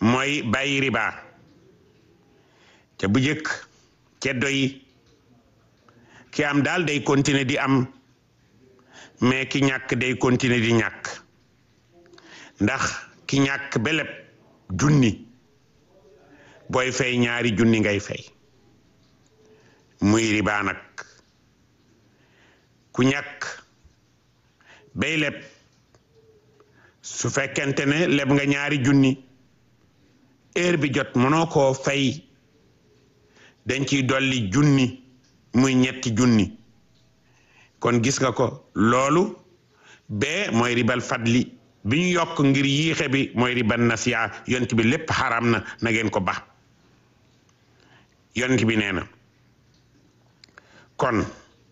mooy bàyyi riba ca bu jëkk ceddo yi ki am daal day continuer di am mais ki ñàkk day continuer di ñàkk ndax ki ñàkk beleb junni booy fay ñaari junni ngay fay muy riba nag ku ñàkk bay leb su fekkente ne leb nga ñaari junni heure bi jot mënoo koo fay dañ ciy dolli junni muy ñetti junni kon gis nga ko loolu bee mooy ribal fadli bi ñu yokk ngir yiixe bi mooy ribal nasiya yont bi lépp xaram na na ngeen ko ba yont bi nee na kon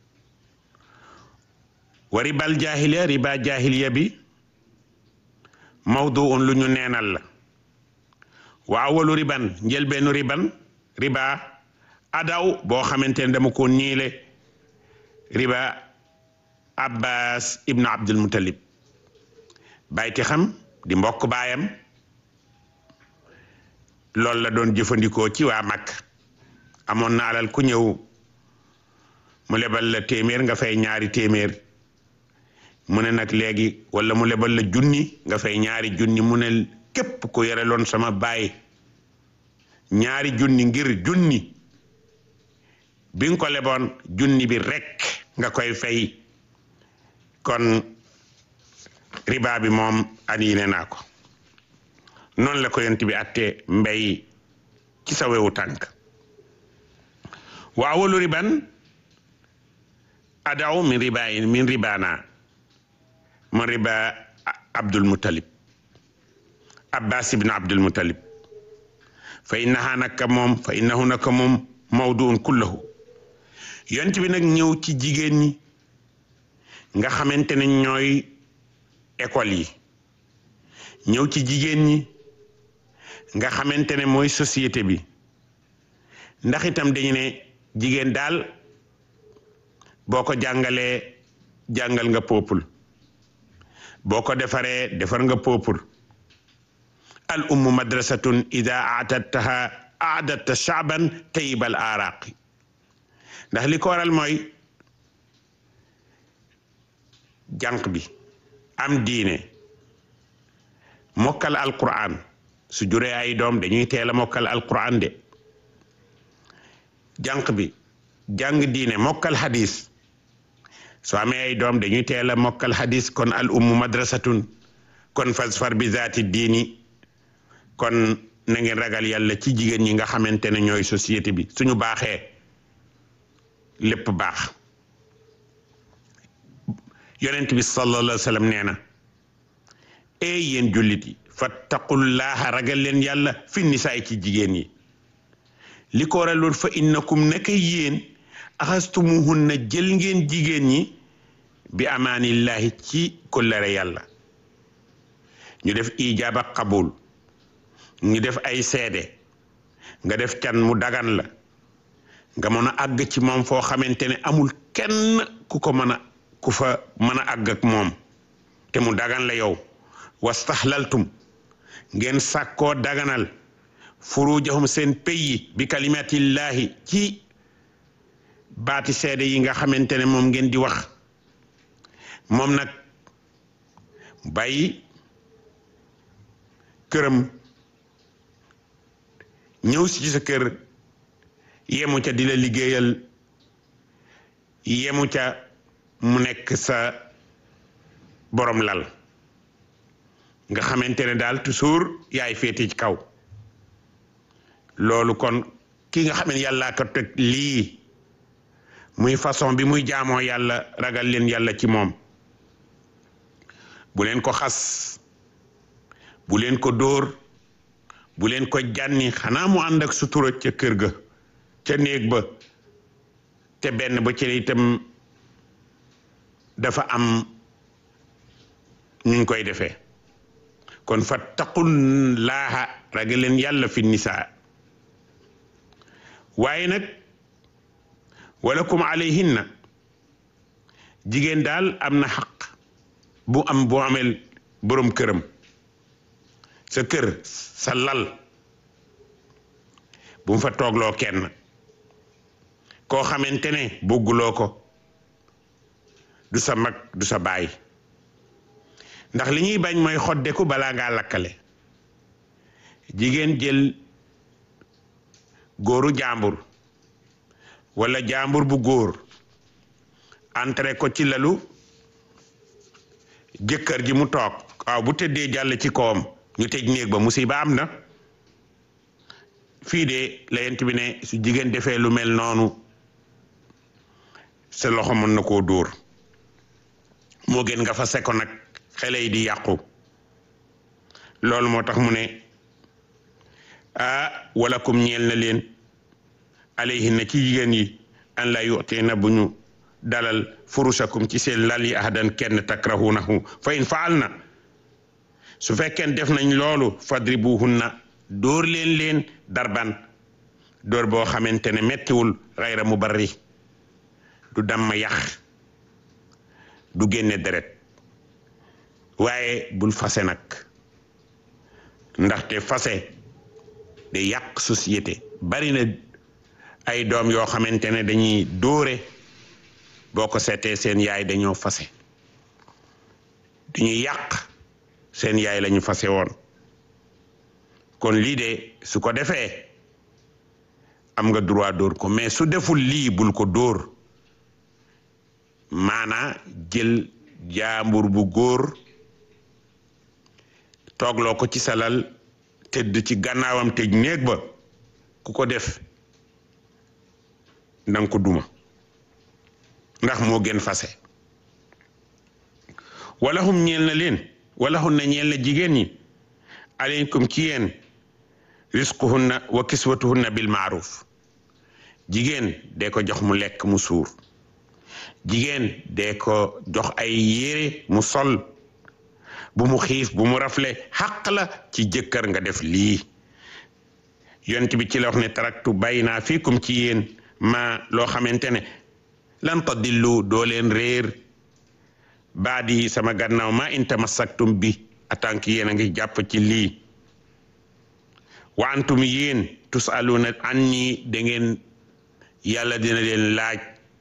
wa ribal jahiliya riba jahiliya bi mawduun lu ñu neenal la wa awalu riban njëlbeenu riban riba adaw boo xamante ne dama ko niile riba abbas ibnu abdul muttalib bayti xam di mbokk baayam loolu la doon jëfandikoo ci waa mag amoon na alal ku ñëw mu lebal la téeméer nga fay ñaari téeméer mu ne nag léegi wala mu lebal la junni nga fay ñaari junni mu ne képp ku yore loon sama baay ñaari junni ngir junni bi nga ko leboon junni bi rekk nga koy fay kon riba bi moom aniine naa ko noonu la ko yont bi attee mbay ci sa wewu tànk wa awalu riban adaw min riba min ribana man riba abdul muttalib abbas ibn abdul muttalib fa innaha naka moom fa innahu naka moom mawduun kullahu yont bi nag ñëw ci jigéen ñi nga xamante ne ñooy école yi ñëw ci jigéen ñi nga xamante ne mooy société bi ndax itam dañu ne jigéen daal boo ko jàngalee jàngal nga peuple boo ko defaree defar nga peuple al ummu madrasatun ida aatattaha aadatta shaaban tayibal araqi ndax li ko waral mooy jànq bi am diine mokkal alquran su juree ay doom dañuy teel a mokkal alquran de jànq bi jàng diine mokkal hadis soo amee ay doom dañuy teel a mokkal hadis kon al ummu madrasatun kon fasfar bi zaati diini kon na ngeen ragal yàlla ci jigéen ñi nga xamante ne ñooy société bi suñu baaxee lépp baax yonent bi sallallahu alayhi wa sallam nee na ey yéen jullit yi fattaqullaha ragal leen yàlla fi nisaay ci jigéen yi li ko waral loolu fa innakum naka yéen axastumuhunna jël ngeen jigéen ñi bi amaanillahi ci kollare yàlla ñu def ijaab ak qabul ñu def ay seede nga def can mu dagan la nga mën a àgg ci moom foo xamante ne amul kenn ku ko mën a ku fa mën a àgg ak moom te mu dagan la yow wastaxlaltum ngeen sàkkoo daganal furujahum seen peyi bi kalimatillahi ci baati seede yi nga xamante ne moom ngeen di wax moom nag bàyyi këram ñëw si ci sa kër yemu ca di la liggéeyal yemu ca mu nekk sa borom lal nga xamante ne daal toujours yaay féete ci kaw loolu kon ki nga xam ne yàllaa ko teg lii muy façon bi muy jaamoo yàlla ragal leen yàlla ci moom bu leen ko xas bu leen ko dóor bu leen ko jànni xanaa mu ànd ak sutura ca kër ga ca néeg ba te benn ba ci itam dafa am nuñ koy defee kon fattaqullaaha ragal leen yàlla fi nisaa waaye nag walakum alayhinna jigéen daal am na xaq bu am bu amel boroom këram sa kër sa lal bu mu fa toogloo kenn koo xamante ne bëgguloo ko du sa mag du sa baay ndax li ñuy bañ mooy xoddeku balaa ngaa lakkale jigéen jël góoru jàmbur walla jàmbur bu góor entré ko ci lalu jëkkër ji mu toog waaw bu tëddee jàll ci kawam ñu tëj néeg ba musiba am na fii de la yent bi ne su jigéen defee lu mel noonu sa loxo mën na koo dóor moo gën nga fa seko nag xale yi di yàqu loolu moo tax mu ne ah wala kum ñeel na leen alayhinna ci jigéen yi an la yu'ti na bu ñu dalal furusakum ci seen lal yi ahadan kenn takrahunahu fa in faal na su fekkeen def nañ loolu fadribuhunna dóor leen leen darban dóor boo xamante ne mettiwul xayra mubarri du damm yax du génne deret waaye bul fase nag ndaxte fase day yàq société bari na ay doom yoo xamante ne dañuy dóore boo ko seetee seen yaay dañoo fase duñuy yàq seen yaay lañu fase woon kon lii de su ko defee am nga droit dóor ko mais su deful lii bul ko dóor maanaa jël jaambur bu góor toogloo ko ci salal tëdd ci gannaawam tëj néeg ba ku ko def nanga ko duma ndax moo gën fase wala hum ñeel na leen wala hun na ñeel na jigéen ñi aleykum ci yéen risquhunna wa kiswatuhunna bil maaruf jigéen dee ko jox mu lekk mu suur jigéen dee ko jox ay yére mu sol bu mu xiif bu mu rafle xaq la ci jëkkër nga def lii yont bi ci la wax ne taraktu bàyyi naa fiikum ci yéen ma loo xamante ne lan tadillu doo leen réer baadi sama gannaaw ma in tamassaktum bi atank yéen a ngi jàpp ci lii wa antum yéen tusaluna anni da ngeen yàlla dina leen laaj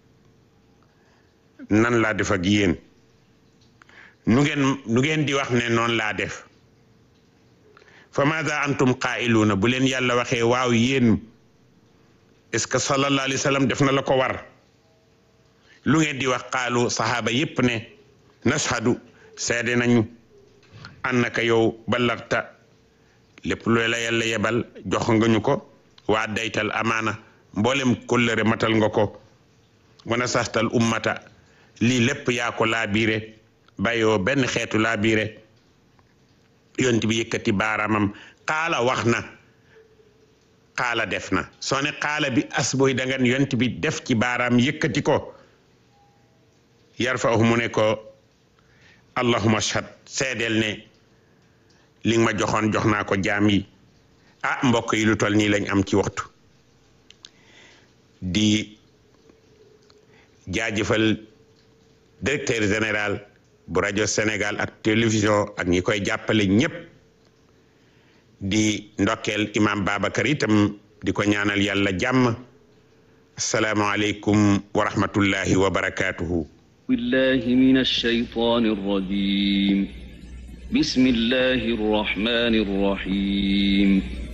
nan laa def ak yéen nu ngeen nu ngeen di wax ne noonu laa def fa maada antum qaa'iluuna bu leen yàlla waxee waaw yéen est-ce que sallallahu alayhi wa sallam def na la ko war lu ngeen di wax qaalu sahaaba yépp ne nashhadu seede nañu annaka yow ballagta lépp lu la yàlla yebal jox nga ñu ko waa daytal amaana mboolem kóllëre matal nga ko wana saxtal ummata lii lépp yaa ko laabiire bàyyoo benn xeetu laabiire yont bi yëkkati baaraamam xaala wax na xaala def na soo ne xaala bi asboy dangan yont bi def ci baaraam yëkkati ko yarfa'uhu mu ne ko allahumma ashhad seedeel ne li nga ma joxoon jox naa ko jaam yi ah mbokk yi lu tol nii lañ am ci waxtu di jaajëfal directeur général bu rajo Sénégal ak télévision ak ñi koy jàppale ñépp di ndokkeel imam Babacar itam di ko ñaanal yàlla jàmm asalaamualeykum wa rahmatullahi wa barakaatuhu billahi min alshaytan arrajim bismillahi arrahmani arrahim